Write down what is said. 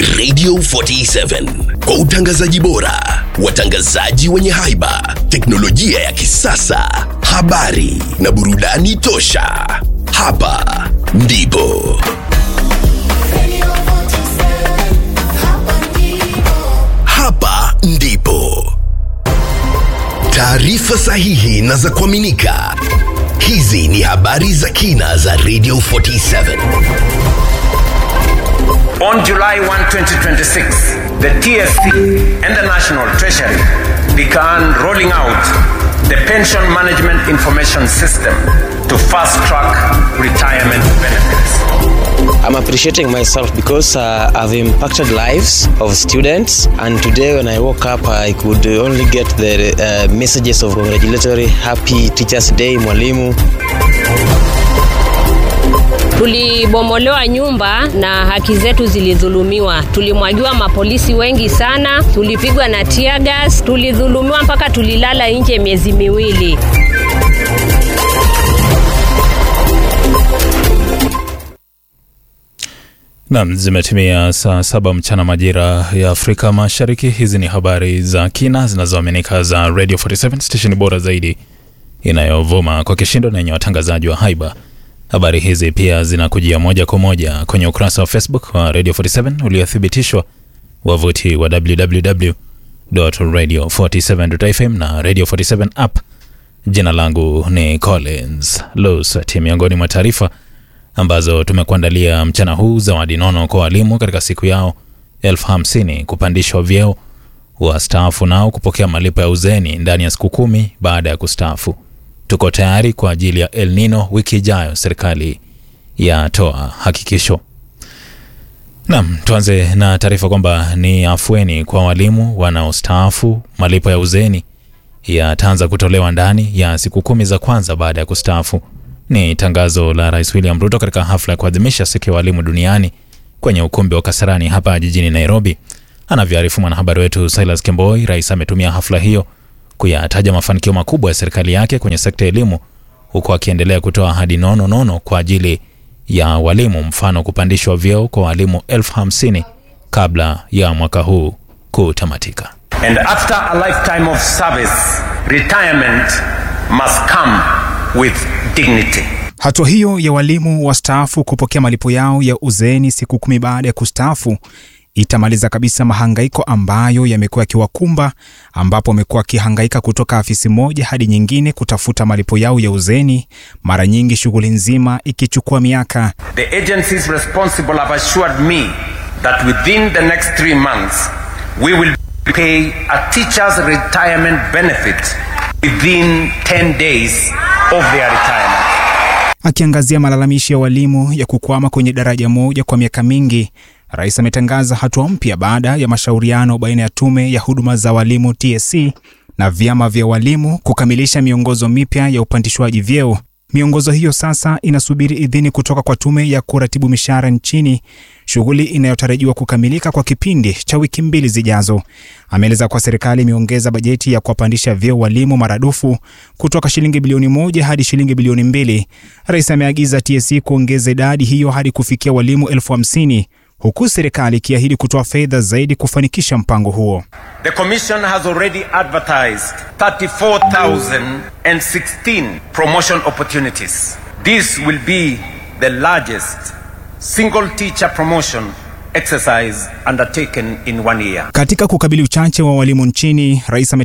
Radio 47 kwa utangazaji bora, watangazaji wenye haiba, teknolojia ya kisasa, habari na burudani tosha. Hapa ndipo hapa ndipo taarifa sahihi na za kuaminika. Hizi ni habari za kina za Radio 47. On July 1, 2026, the TSC and the National Treasury began rolling out the Pension Management Information System to fast track retirement benefits. I'm appreciating myself because uh, I've impacted lives of students, and today when I woke up, I could only get the uh, messages of congratulatory Happy Teachers Day, mwalimu. Tulibomolewa nyumba na haki zetu zilidhulumiwa. Tulimwagiwa mapolisi wengi sana, tulipigwa na tear gas, tulidhulumiwa mpaka tulilala nje miezi miwili. Nam, zimetimia saa saba mchana majira ya Afrika Mashariki. Hizi ni habari za kina zinazoaminika za Radio 47 stesheni bora zaidi inayovuma kwa kishindo na yenye watangazaji wa haiba. Habari hizi pia zinakujia moja kwa moja kwenye ukurasa wa Facebook wa Radio 47 uliothibitishwa, wavuti wa www.radio47.fm na Radio 47 app. Jina langu ni Collins Lusati. Miongoni mwa taarifa ambazo tumekuandalia mchana huu: zawadi nono kwa walimu katika siku yao elfu hamsini kupandishwa vyeo, wastaafu nao kupokea malipo ya uzeni ndani ya siku kumi baada ya kustaafu. Tuko tayari kwa ajili ya El Nino wiki ijayo, serikali yatoa hakikisho. Naam, tuanze na taarifa kwamba ni afueni kwa walimu wanaostaafu. Malipo ya uzeni yataanza kutolewa ndani ya siku kumi za kwanza baada ya kustaafu. Ni tangazo la Rais William Ruto katika hafla ya kuadhimisha siku ya walimu duniani kwenye ukumbi wa Kasarani hapa jijini Nairobi. Anavyoarifu mwanahabari wetu Silas Kemboi, rais ametumia hafla hiyo kuyataja mafanikio makubwa ya serikali yake kwenye sekta ya elimu, huku akiendelea kutoa ahadi nono nono kwa ajili ya walimu, mfano kupandishwa vyeo kwa walimu elfu hamsini kabla ya mwaka huu kutamatika. And after a lifetime of service, retirement must come with dignity. Hatua hiyo ya walimu wastaafu kupokea malipo yao ya uzeeni siku kumi baada ya kustaafu itamaliza kabisa mahangaiko ambayo yamekuwa yakiwakumba, ambapo wamekuwa wakihangaika kutoka afisi moja hadi nyingine kutafuta malipo yao ya uzeeni, mara nyingi shughuli nzima ikichukua miaka. The agencies responsible have assured me that within the next three months, we will pay a teacher's retirement benefit within 10 days of their retirement. Akiangazia malalamishi ya walimu ya kukwama kwenye daraja moja kwa miaka mingi, rais ametangaza hatua mpya baada ya mashauriano baina ya tume ya huduma za walimu TSC na vyama vya walimu kukamilisha miongozo mipya ya upandishwaji vyeo. Miongozo hiyo sasa inasubiri idhini kutoka kwa tume ya kuratibu mishahara nchini, shughuli inayotarajiwa kukamilika kwa kipindi cha wiki mbili zijazo. Ameeleza kuwa serikali imeongeza bajeti ya kuwapandisha vyeo walimu maradufu kutoka shilingi bilioni moja hadi shilingi bilioni mbili. Rais ameagiza TSC kuongeza idadi hiyo hadi kufikia walimu elfu hamsini huku serikali ikiahidi kutoa fedha zaidi kufanikisha mpango huo. The Commission has already advertised 34,016 promotion opportunities. This will be the largest single teacher promotion exercise undertaken in one year. Katika kukabili uchache wa walimu nchini, rais